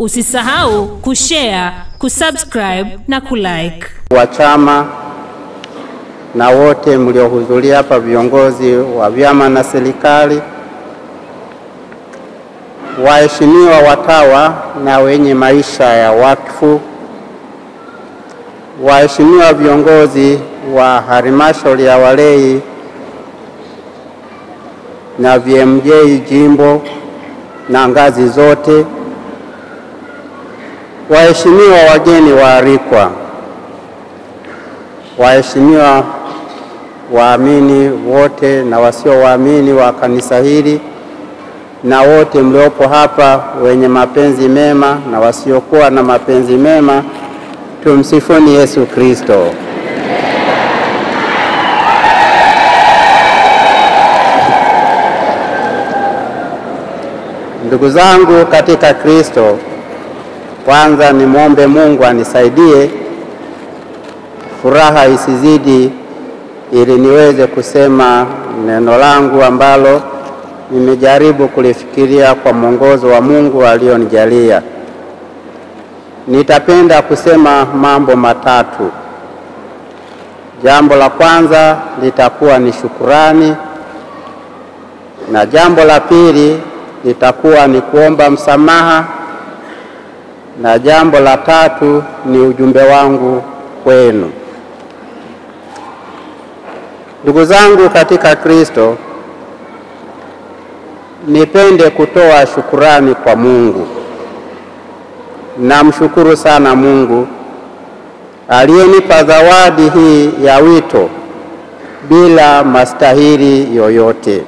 Usisahau kushare, kusubscribe na kulike. wa chama na wote mliohudhuria hapa, viongozi wa vyama na serikali, waheshimiwa watawa na wenye maisha ya wakfu, waheshimiwa viongozi wa halmashauri ya walei na VMJ jimbo na ngazi zote, waheshimiwa wageni waalikwa, waheshimiwa waamini wote na wasio waamini wa kanisa hili na wote mliopo hapa wenye mapenzi mema na wasiokuwa na mapenzi mema, tumsifuni Yesu Kristo. Ndugu zangu katika Kristo, kwanza nimwombe Mungu anisaidie furaha isizidi, ili niweze kusema neno langu ambalo nimejaribu kulifikiria kwa mwongozo wa Mungu alionijalia. Nitapenda kusema mambo matatu. Jambo la kwanza litakuwa ni shukurani, na jambo la pili litakuwa ni kuomba msamaha, na jambo la tatu ni ujumbe wangu kwenu. Ndugu zangu katika Kristo, nipende kutoa shukurani kwa Mungu. Namshukuru sana Mungu aliyenipa zawadi hii ya wito bila mastahili yoyote.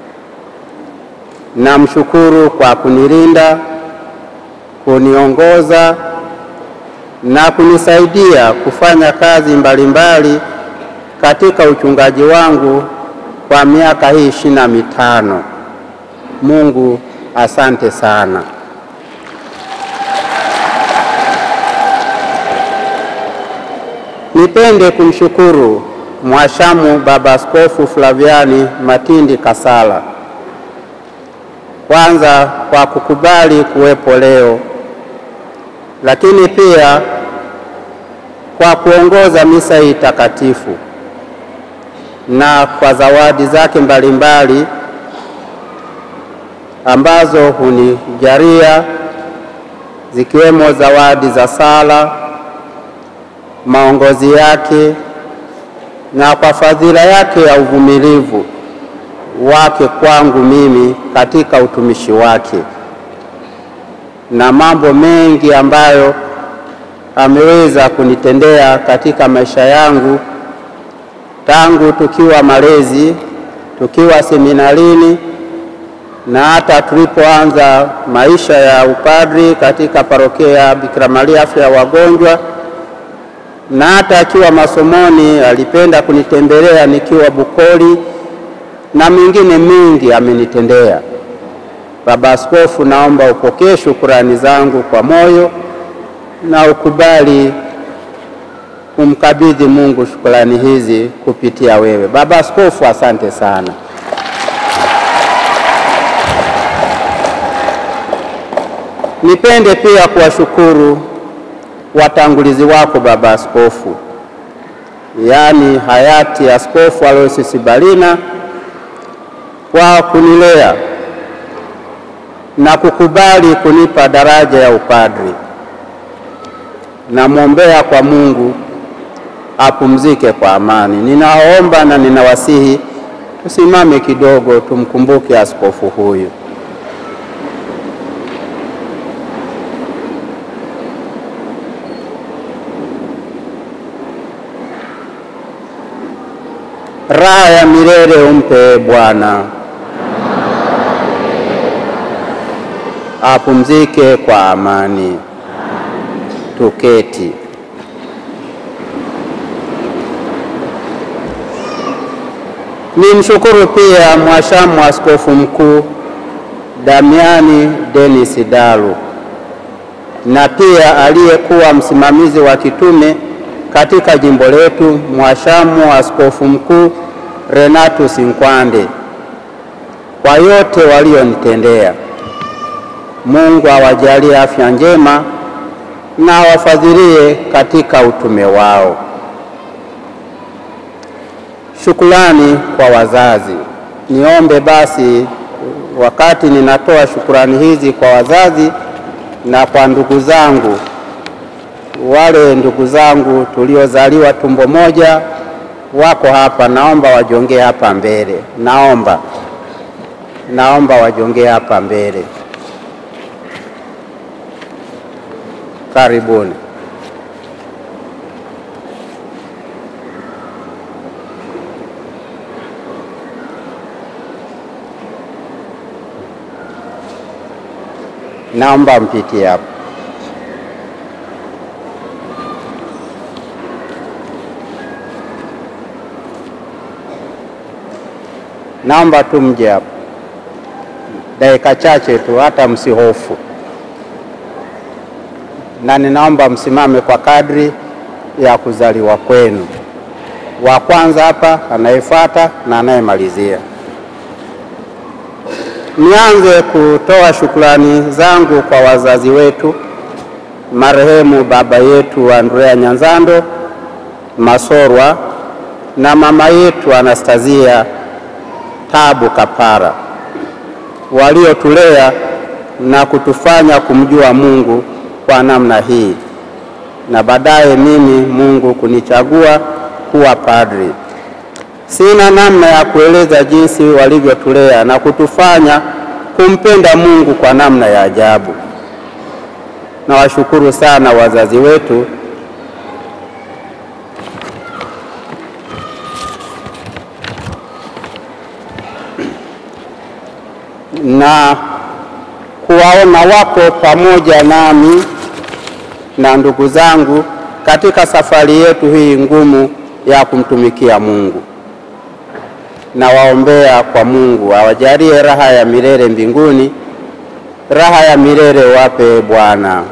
Namshukuru kwa kunilinda, kuniongoza na kunisaidia kufanya kazi mbalimbali mbali katika uchungaji wangu kwa miaka hii ishirini na mitano. Mungu asante sana. Nipende kumshukuru Mhashamu Baba Askofu Flaviani Matindi Kasala kwanza kwa kukubali kuwepo leo, lakini pia kwa kuongoza misa hii takatifu na kwa zawadi zake mbalimbali mbali, ambazo hunijalia zikiwemo zawadi za sala, maongozi yake na kwa fadhila yake ya uvumilivu wake kwangu mimi katika utumishi wake na mambo mengi ambayo ameweza kunitendea katika maisha yangu tangu tukiwa malezi, tukiwa seminarini na hata tulipoanza maisha ya upadri katika parokia ya Bikira Maria afya ya wagonjwa, na hata akiwa masomoni alipenda kunitembelea nikiwa Bukoli na mengine mengi amenitendea. Baba Askofu, naomba upokee shukurani zangu kwa moyo na ukubali kumkabidhi Mungu shukrani hizi kupitia wewe. Baba Askofu, asante sana. Nipende pia kuwashukuru watangulizi wako Baba Askofu, yaani hayati Askofu Aloysius Sibalina kwa kunilea na kukubali kunipa daraja ya upadri. Namwombea kwa Mungu apumzike kwa amani. Ninaomba na ninawasihi tusimame kidogo, tumkumbuke askofu huyu. Raha ya milele umpe Bwana, apumzike kwa amani. Tuketi. Nimshukuru pia Mhashamu Askofu Mkuu Damiani Denis Dalu na pia aliyekuwa msimamizi wa kitume katika jimbo letu Mhashamu Askofu Mkuu Renatus Nkwande kwa yote walionitendea. Mungu awajalie afya njema na awafadhilie katika utume wao. Shukrani kwa wazazi. Niombe basi wakati ninatoa shukrani hizi kwa wazazi na kwa ndugu zangu, wale ndugu zangu tuliozaliwa tumbo moja wako hapa, naomba wajongee hapa mbele. Naomba, naomba wajongee hapa mbele. Karibuni. Naomba mpitie hapo. Naomba tu mje hapo dakika chache tu, hata msihofu, na ninaomba msimame kwa kadri ya kuzaliwa kwenu. Wa kwanza hapa, anayefuata na anayemalizia. Nianze kutoa shukrani zangu kwa wazazi wetu, marehemu baba yetu Andrea Nyanzando Masorwa na mama yetu Anastasia Tabu Kapara waliotulea na kutufanya kumjua Mungu kwa namna hii, na baadaye mimi Mungu kunichagua kuwa padri. Sina namna ya kueleza jinsi walivyotulea na kutufanya kumpenda Mungu kwa namna ya ajabu. Nawashukuru sana wazazi wetu na kuwaona wapo pamoja nami na ndugu zangu katika safari yetu hii ngumu ya kumtumikia Mungu. Nawaombea kwa Mungu awajalie raha ya milele mbinguni, raha ya milele wape Bwana.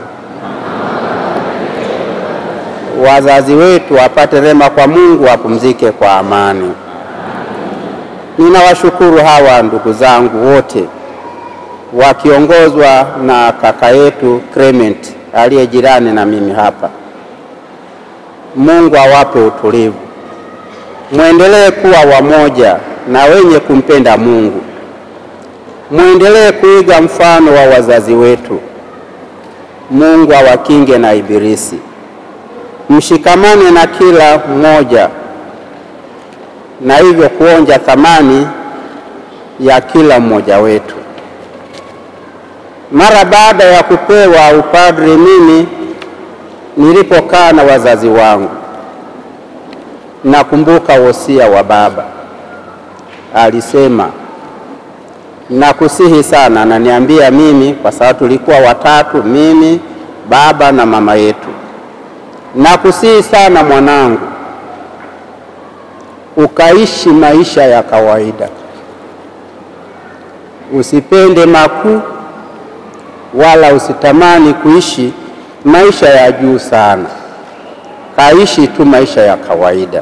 Wazazi wetu wapate rehema kwa Mungu, wapumzike kwa amani. Ninawashukuru hawa ndugu zangu wote wakiongozwa na kaka yetu Clement aliye jirani na mimi hapa. Mungu awape utulivu, mwendelee kuwa wamoja na wenye kumpenda Mungu, mwendelee kuiga mfano wa wazazi wetu. Mungu awakinge na Ibilisi, mshikamane na kila mmoja, na hivyo kuonja thamani ya kila mmoja wetu. Mara baada ya kupewa upadri, mimi nilipokaa na wazazi wangu, nakumbuka wosia wa baba. Alisema, nakusihi sana, ananiambia mimi, kwa sababu tulikuwa watatu, mimi, baba na mama yetu, nakusihi sana mwanangu, ukaishi maisha ya kawaida, usipende makuu wala usitamani kuishi maisha ya juu sana. Kaishi tu maisha ya kawaida.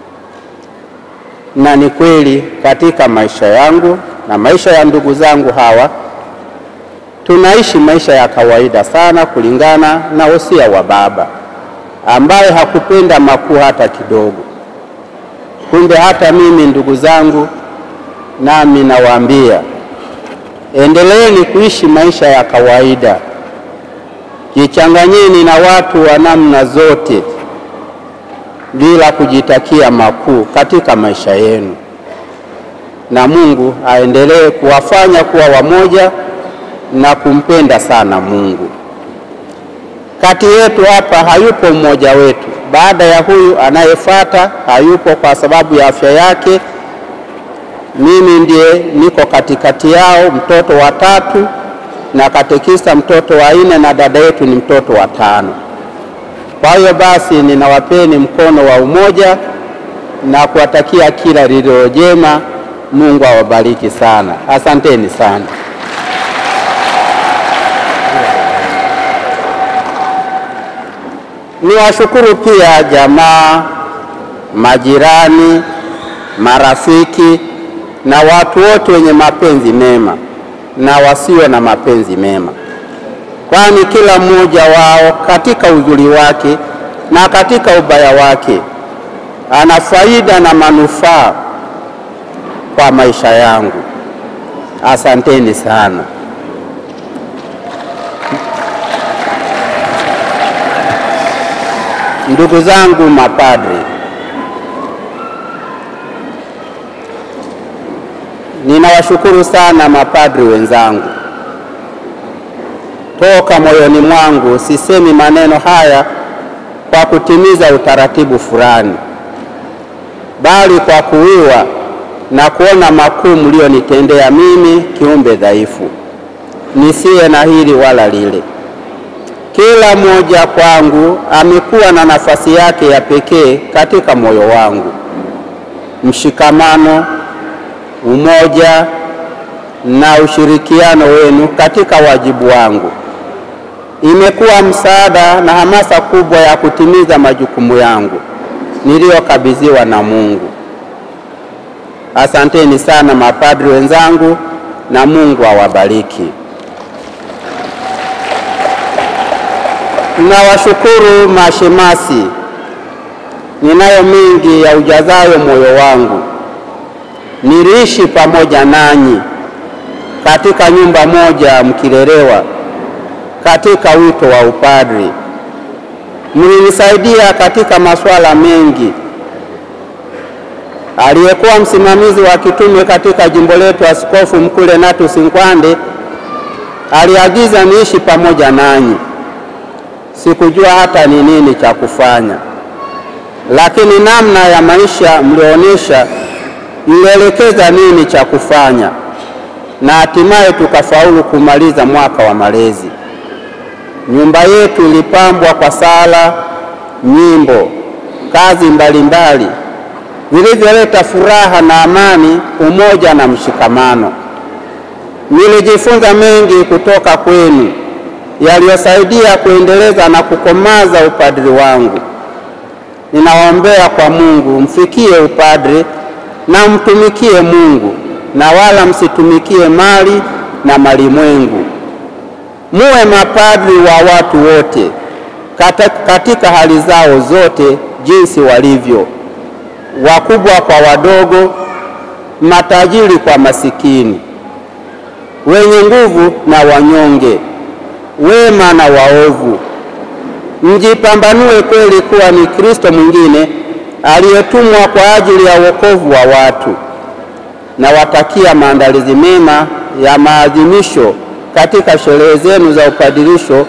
Na ni kweli katika maisha yangu na maisha ya ndugu zangu hawa tunaishi maisha ya kawaida sana, kulingana na wosia wa baba ambaye hakupenda makuu hata kidogo. Kumbe hata mimi ndugu zangu, nami nawaambia endeleeni kuishi maisha ya kawaida, jichanganyeni na watu wa namna zote bila kujitakia makuu katika maisha yenu, na Mungu aendelee kuwafanya kuwa wamoja na kumpenda sana Mungu. Kati yetu hapa hayupo mmoja wetu, baada ya huyu anayefuata hayupo kwa sababu ya afya yake. Mimi ndiye niko katikati yao, mtoto wa tatu, na katekista mtoto wa nne, na dada yetu ni mtoto wa tano. Kwa hiyo basi, ninawapeni mkono wa umoja na kuwatakia kila lililo jema. Mungu awabariki sana, asanteni sana. Niwashukuru pia jamaa, majirani, marafiki na watu wote wenye mapenzi mema na wasio na mapenzi mema. kwani kila mmoja wao katika uzuri wake na katika ubaya wake ana faida na manufaa kwa maisha yangu. Asanteni sana. Ndugu zangu mapadri, ninawashukuru sana mapadri wenzangu. Toka moyoni mwangu sisemi maneno haya kwa kutimiza utaratibu fulani, bali kwa kuwiwa na kuona makuu mlionitendea mimi, kiumbe dhaifu, nisiye na hili wala lile. Kila mmoja kwangu amekuwa na nafasi yake ya pekee katika moyo wangu. Mshikamano, umoja na ushirikiano wenu katika wajibu wangu imekuwa msaada na hamasa kubwa ya kutimiza majukumu yangu niliyokabidhiwa na Mungu. Asanteni sana mapadri wenzangu, na Mungu awabariki. Nawashukuru mashemasi, ninayo mengi ya ujazayo moyo wangu. Niliishi pamoja nanyi katika nyumba moja mkilelewa katika wito wa upadri. Mlinisaidia katika masuala mengi. Aliyekuwa msimamizi wa kitume katika jimbo letu, Askofu Mkuu Renatus Nkwande aliagiza niishi pamoja nanyi. Sikujua hata ni nini cha kufanya, lakini namna ya maisha mlionyesha ilielekeza nini cha kufanya, na hatimaye tukafaulu kumaliza mwaka wa malezi. Nyumba yetu ilipambwa kwa sala, nyimbo, kazi mbalimbali vilivyoleta furaha na amani, umoja na mshikamano. Nilijifunza mengi kutoka kwenu yaliyosaidia kuendeleza na kukomaza upadri wangu. Ninawaombea kwa Mungu mfikie upadri na mtumikie Mungu na wala msitumikie mali na malimwengu. Muwe mapadri wa watu wote katika hali zao zote, jinsi walivyo, wakubwa kwa wadogo, matajiri kwa masikini, wenye nguvu na wanyonge, wema na waovu. Mjipambanue kweli kuwa ni Kristo mwingine aliyetumwa kwa ajili ya wokovu wa watu. Nawatakia maandalizi mema ya maadhimisho katika sherehe zenu za upadirisho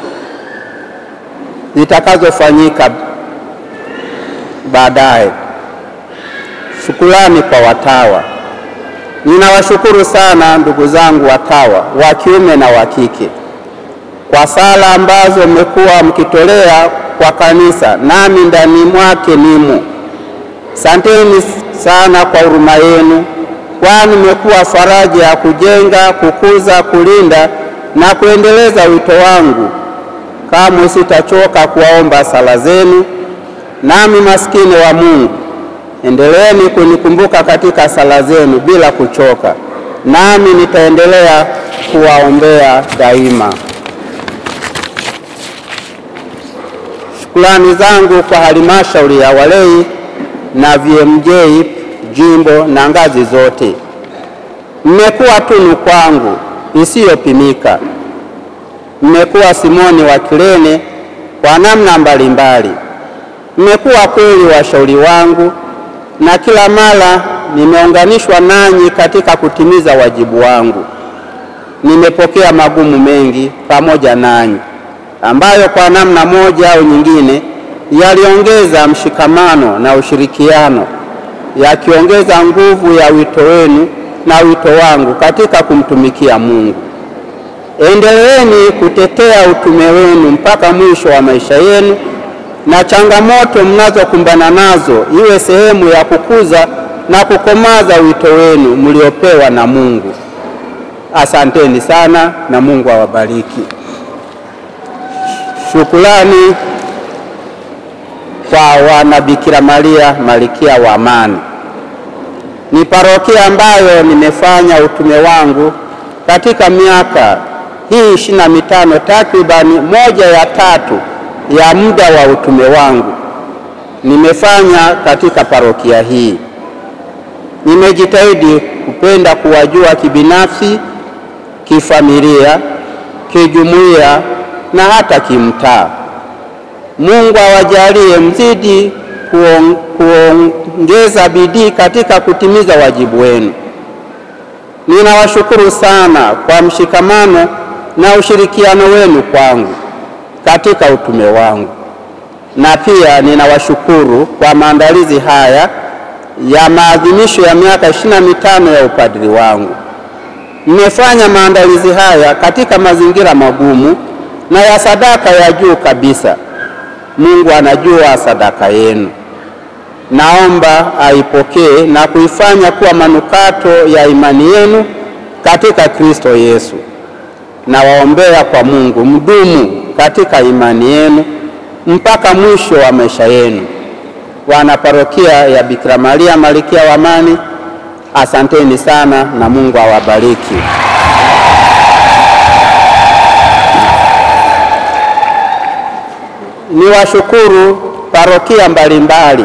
zitakazofanyika baadaye. Shukrani kwa watawa. Ninawashukuru sana ndugu zangu watawa wa kiume na wa kike kwa sala ambazo mmekuwa mkitolea kwa kanisa, nami ndani mwake nimo. Santeni sana kwa huruma yenu, kwani mmekuwa faraja ya kujenga, kukuza, kulinda na kuendeleza wito wangu. Kamwe sitachoka kuwaomba sala zenu. Nami maskini wa Mungu, endeleeni kunikumbuka katika sala zenu bila kuchoka, nami nitaendelea kuwaombea daima. Shukrani zangu kwa halmashauri ya walei na VMJ jimbo na ngazi zote, mmekuwa tunu kwangu isiyopimika. Mmekuwa Simoni wa Kirene kwa namna mbalimbali. Mmekuwa kweli washauri wangu, na kila mara nimeunganishwa nanyi katika kutimiza wajibu wangu. Nimepokea magumu mengi pamoja nanyi, ambayo kwa namna moja au nyingine yaliongeza mshikamano na ushirikiano, yakiongeza nguvu ya wito wenu na wito wangu katika kumtumikia Mungu. Endeleeni kutetea utume wenu mpaka mwisho wa maisha yenu, na changamoto mnazokumbana nazo iwe sehemu ya kukuza na kukomaza wito wenu mliopewa na Mungu. Asanteni sana na Mungu awabariki. Shukrani kwa wana Bikira Maria Malkia wa Amani. Ni parokia ambayo nimefanya utume wangu katika miaka hii ishirini na mitano, takribani moja ya tatu ya muda wa utume wangu nimefanya katika parokia hii. Nimejitahidi kupenda kuwajua kibinafsi, kifamilia, kijumuiya na hata kimtaa. Mungu awajalie mzidi kuong, kuongeza bidii katika kutimiza wajibu wenu. Ninawashukuru sana kwa mshikamano na ushirikiano wenu kwangu katika utume wangu, na pia ninawashukuru kwa maandalizi haya ya maadhimisho ya miaka ishirini na mitano ya upadri wangu. Mmefanya maandalizi haya katika mazingira magumu na ya sadaka ya juu kabisa. Mungu anajua sadaka yenu. Naomba aipokee na kuifanya kuwa manukato ya imani yenu katika Kristo Yesu. Nawaombea kwa Mungu mdumu katika imani yenu mpaka mwisho wa maisha yenu. Wana parokia ya Bikira Maria Malkia wa Amani, asanteni sana na Mungu awabariki. Niwashukuru parokia mbalimbali,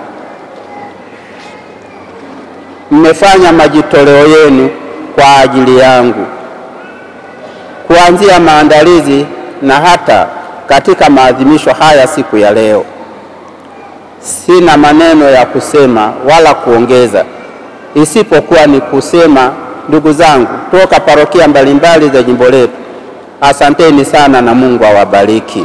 mmefanya majitoleo yenu kwa ajili yangu, kuanzia maandalizi na hata katika maadhimisho haya siku ya leo. Sina maneno ya kusema wala kuongeza, isipokuwa ni kusema, ndugu zangu toka parokia mbalimbali za jimbo letu, asanteni sana na Mungu awabariki.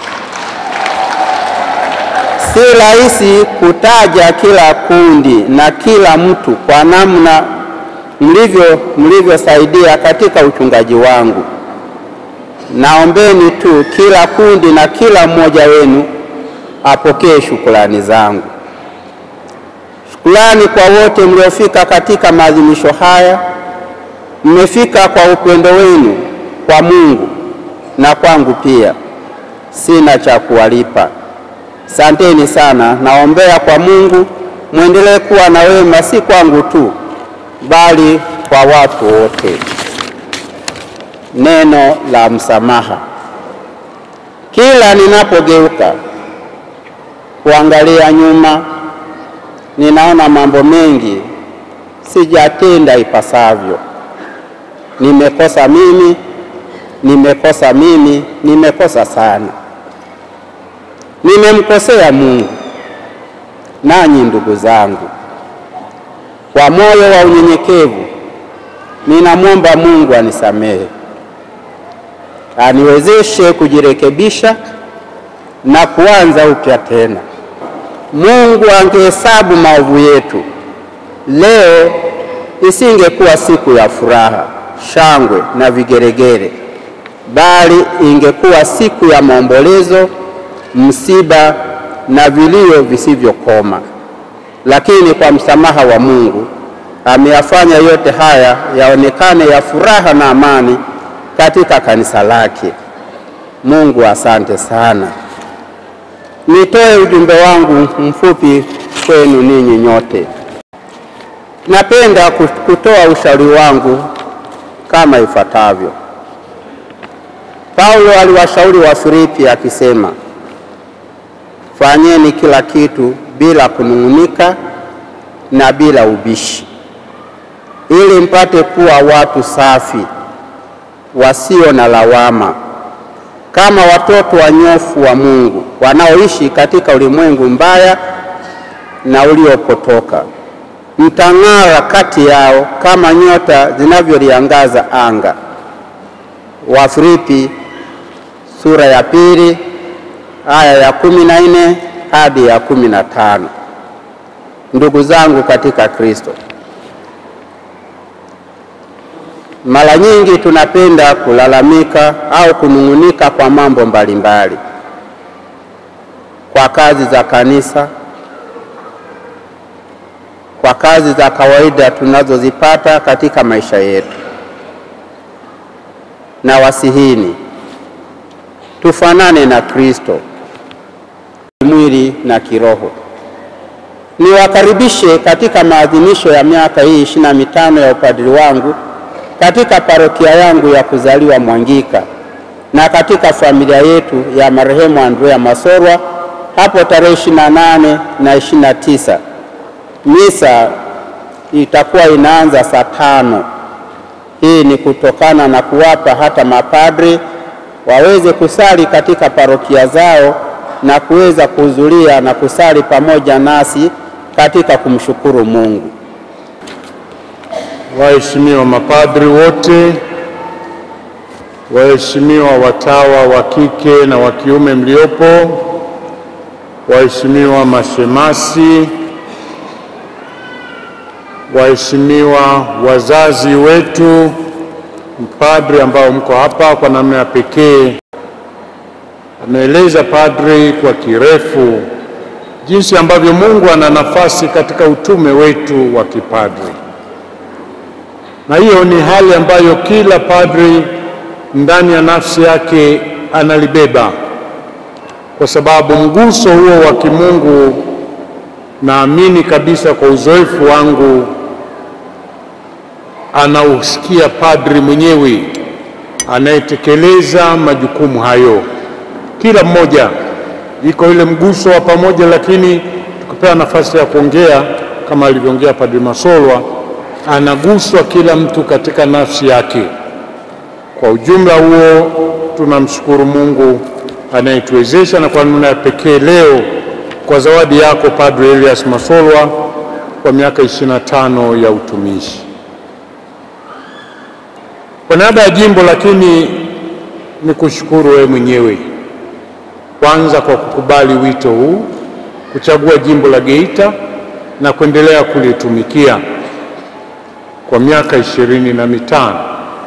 Si rahisi kutaja kila kundi na kila mtu kwa namna mlivyo mlivyosaidia katika uchungaji wangu. Naombeni tu kila kundi na kila mmoja wenu apokee shukrani zangu. Shukrani kwa wote mliofika katika maadhimisho haya. Mmefika kwa upendo wenu kwa Mungu na kwangu pia, sina cha kuwalipa. Santeni sana. Naombea kwa Mungu mwendelee kuwa na wema, si kwangu tu, bali kwa watu wote. Neno la msamaha. Kila ninapogeuka kuangalia nyuma, ninaona mambo mengi sijatenda ipasavyo. Nimekosa mimi, nimekosa mimi, nimekosa sana. Nimemkosea Mungu. Nanyi ndugu zangu, kwa moyo wa unyenyekevu ninamwomba Mungu anisamehe, aniwezeshe kujirekebisha na kuanza upya tena. Mungu angehesabu maovu yetu, leo isingekuwa siku ya furaha, shangwe na vigeregere, bali ingekuwa siku ya maombolezo, msiba na vilio visivyokoma. Lakini kwa msamaha wa Mungu ameyafanya yote haya yaonekane ya furaha na amani katika kanisa lake. Mungu asante sana. Nitoe ujumbe wangu mfupi kwenu ninyi nyote. Napenda kutoa ushauri wangu kama ifuatavyo. Paulo aliwashauri Wafilipi akisema, fanyeni kila kitu bila kunung'unika na bila ubishi, ili mpate kuwa watu safi wasio na lawama, kama watoto wanyofu wa Mungu wanaoishi katika ulimwengu mbaya na uliopotoka. Mtang'ara kati yao kama nyota zinavyoliangaza anga. Wafilipi sura ya pili aya ya kumi na nne hadi ya kumi na tano. Ndugu zangu katika Kristo, mara nyingi tunapenda kulalamika au kunung'unika kwa mambo mbalimbali, kwa kazi za kanisa, kwa kazi za kawaida tunazozipata katika maisha yetu. Na wasihini tufanane na Kristo mwili na kiroho. Niwakaribishe katika maadhimisho ya miaka hii ishirini na mitano ya upadri wangu katika parokia yangu ya kuzaliwa Mwangika na katika familia yetu ya marehemu Andrea Masorwa hapo tarehe 28 na 29. Misa itakuwa inaanza saa tano. Hii ni kutokana na kuwapa hata mapadri waweze kusali katika parokia zao na kuweza kuhudhuria na kusali pamoja nasi katika kumshukuru Mungu. Waheshimiwa mapadri wote, waheshimiwa watawa wa kike na wa kiume mliopo, waheshimiwa mashemasi, waheshimiwa wazazi wetu, mpadri ambao mko hapa kwa namna ya pekee, ameeleza padri kwa kirefu jinsi ambavyo Mungu ana nafasi katika utume wetu wa kipadri, na hiyo ni hali ambayo kila padri ndani ya nafsi yake analibeba, kwa sababu mguso huo wa kimungu, naamini kabisa kwa uzoefu wangu, anausikia padri mwenyewe anayetekeleza majukumu hayo. Kila mmoja iko ile mguso wa pamoja, lakini tukipewa nafasi ya kuongea kama alivyoongea Padri Masolwa, anaguswa kila mtu katika nafsi yake. Kwa ujumla huo, tunamshukuru Mungu anayetuwezesha na kwa namna ya pekee leo kwa zawadi yako Padri Elias Masolwa kwa miaka 25 ya utumishi. Kwa niaba ya jimbo, lakini ni kushukuru wewe mwenyewe kwanza kwa kukubali wito huu, kuchagua jimbo la Geita na kuendelea kulitumikia kwa miaka ishirini na mitano.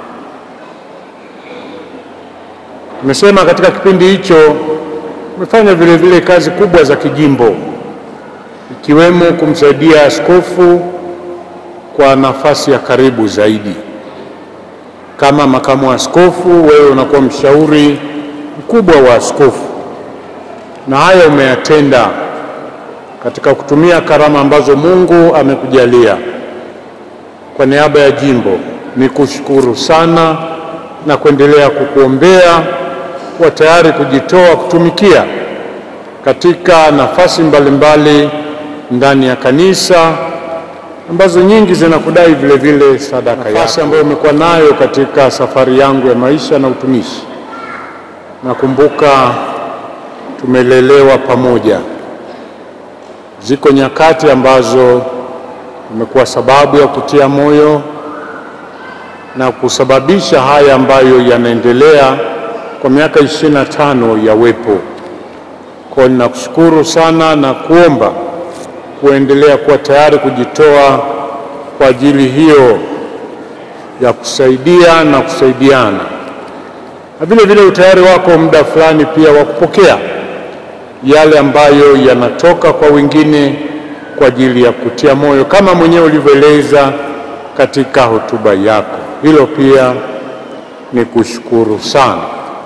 Nimesema katika kipindi hicho umefanya vile vile kazi kubwa za kijimbo, ikiwemo kumsaidia askofu kwa nafasi ya karibu zaidi. Kama makamu wa askofu, wewe unakuwa mshauri mkubwa wa askofu na haya umeyatenda katika kutumia karama ambazo Mungu amekujalia. Kwa niaba ya jimbo ni kushukuru sana na kuendelea kukuombea kuwa tayari kujitoa kutumikia katika nafasi mbalimbali ndani ya kanisa ambazo nyingi zinakudai vile vile sadaka yako, nafasi ambayo umekuwa nayo katika safari yangu ya maisha na utumishi. Nakumbuka tumelelewa pamoja. Ziko nyakati ambazo imekuwa sababu ya kutia moyo na kusababisha haya ambayo yanaendelea kwa miaka ishirini na tano ya wepo. Kwa hiyo ninakushukuru sana na kuomba kuendelea kuwa tayari kujitoa kwa ajili hiyo ya kusaidia na kusaidiana, na vile vile utayari wako muda fulani pia wa kupokea yale ambayo yanatoka kwa wengine kwa ajili ya kutia moyo kama mwenyewe ulivyoeleza katika hotuba yako. Hilo pia ni kushukuru sana.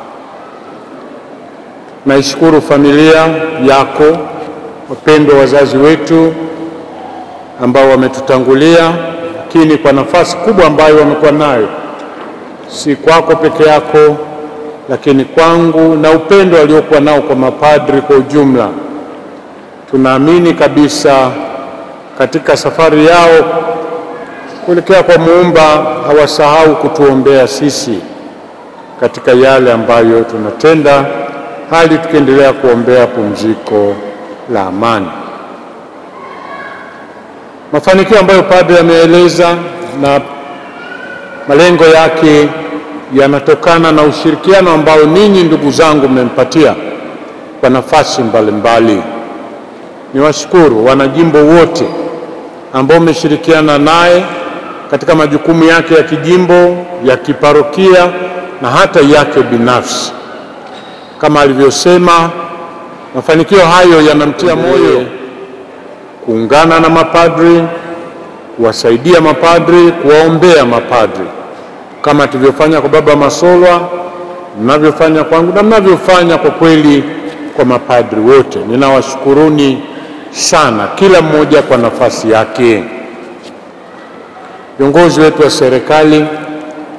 Naishukuru familia yako, wapendwa wazazi wetu ambao wametutangulia, lakini kwa nafasi kubwa ambayo wamekuwa nayo, si kwako peke yako lakini kwangu na upendo waliokuwa nao kwa mapadri kwa ujumla. Tunaamini kabisa katika safari yao kuelekea kwa Muumba hawasahau kutuombea sisi katika yale ambayo tunatenda, hali tukiendelea kuombea pumziko la amani. Mafanikio ambayo padri ameeleza na malengo yake yanatokana na ushirikiano ambao ninyi ndugu zangu mmempatia kwa nafasi mbalimbali. Niwashukuru wanajimbo wote ambao mmeshirikiana naye katika majukumu yake ya kijimbo, ya kiparokia na hata yake binafsi. Kama alivyosema, mafanikio hayo yanamtia moyo kuungana na mapadri, kuwasaidia mapadri, kuwaombea mapadri kama tulivyofanya kwa Baba Masolwa, mnavyofanya kwangu na mnavyofanya kwa kweli kwa mapadri wote. Ninawashukuruni sana, kila mmoja kwa nafasi yake. Viongozi wetu wa serikali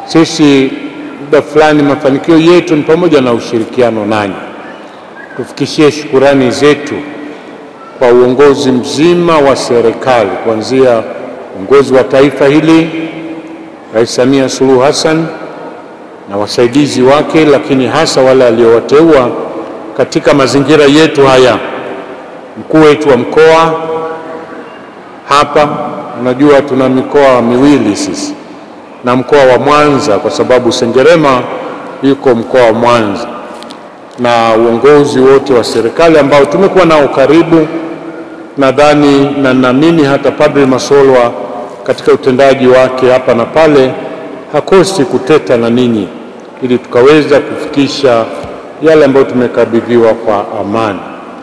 Sisi muda fulani, mafanikio yetu ni pamoja na ushirikiano nanyi. Tufikishie shukurani zetu kwa uongozi mzima wa serikali kuanzia uongozi wa taifa hili, Rais Samia Suluhu Hassan na wasaidizi wake, lakini hasa wale aliowateua katika mazingira yetu haya, mkuu wetu wa mkoa hapa. Unajua tuna mikoa miwili sisi na mkoa wa Mwanza, kwa sababu Sengerema yuko mkoa wa Mwanza, na uongozi wote wa serikali ambao tumekuwa nao karibu nadhani na naamini hata Padri Masolwa katika utendaji wake hapa na pale hakosi kuteta na ninyi ili tukaweza kufikisha yale ambayo tumekabidhiwa kwa amani.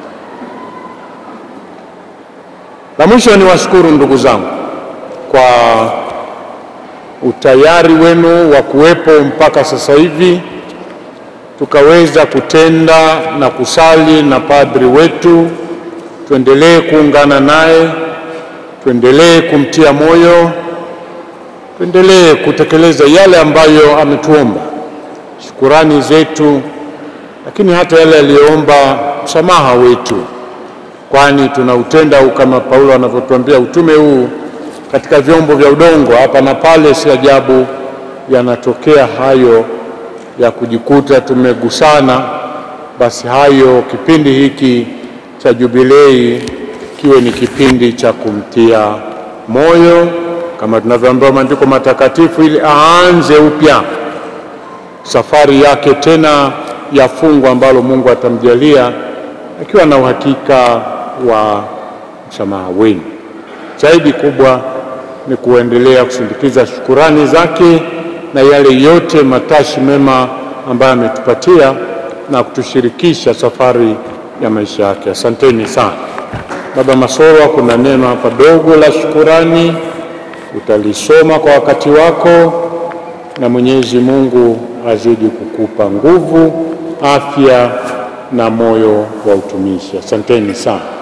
La mwisho ni washukuru ndugu zangu kwa utayari wenu wa kuwepo mpaka sasa hivi tukaweza kutenda na kusali na padri wetu tuendelee kuungana naye, tuendelee kumtia moyo, tuendelee kutekeleza yale ambayo ametuomba, shukurani zetu, lakini hata yale aliyoomba msamaha wetu, kwani tunautenda huu kama Paulo anavyotuambia, utume huu katika vyombo vya udongo hapa na pale. Si ajabu yanatokea hayo ya kujikuta tumegusana. Basi hayo kipindi hiki cha jubilei kiwe ni kipindi cha kumtia moyo kama tunavyoambiwa maandiko matakatifu, ili aanze upya safari yake tena ya fungu ambalo Mungu atamjalia akiwa na uhakika wa msamaha wenu. Zaidi kubwa ni kuendelea kusindikiza shukurani zake na yale yote matashi mema ambayo ametupatia na kutushirikisha safari ya maisha yake. Asanteni sana. Baba Masolwa, kuna neno hapa dogo la shukurani, utalisoma kwa wakati wako, na Mwenyezi Mungu azidi kukupa nguvu, afya na moyo wa utumishi. Asanteni sana.